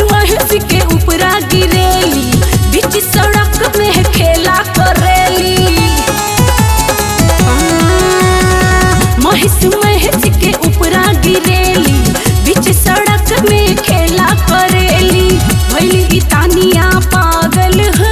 महेश के ऊपरा गिरेली बीच सड़क में खेला करेली महेश महेश के ऊपरा गिरेली बीच सड़क में खेला करेली भैली ई तानिया पागल हो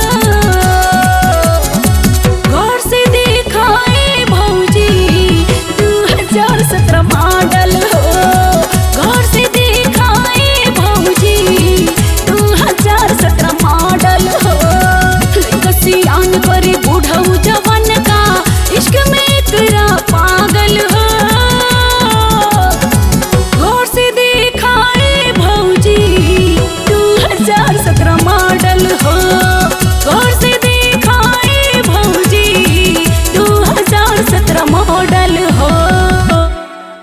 गौर से दिखाए भौजी दू हजार सत्रह मॉडल हो गौर से दिखाए भौजी दू हजार सत्रह मॉडल हो कसियान करे बूढ़ऊ जवन का इश्क में एकरा पागल हो गौर से दिखाए भौजी दू हजार सत्रह मॉडल हो गौर से दिखाए भौजी दू हजार सत्रह मॉडल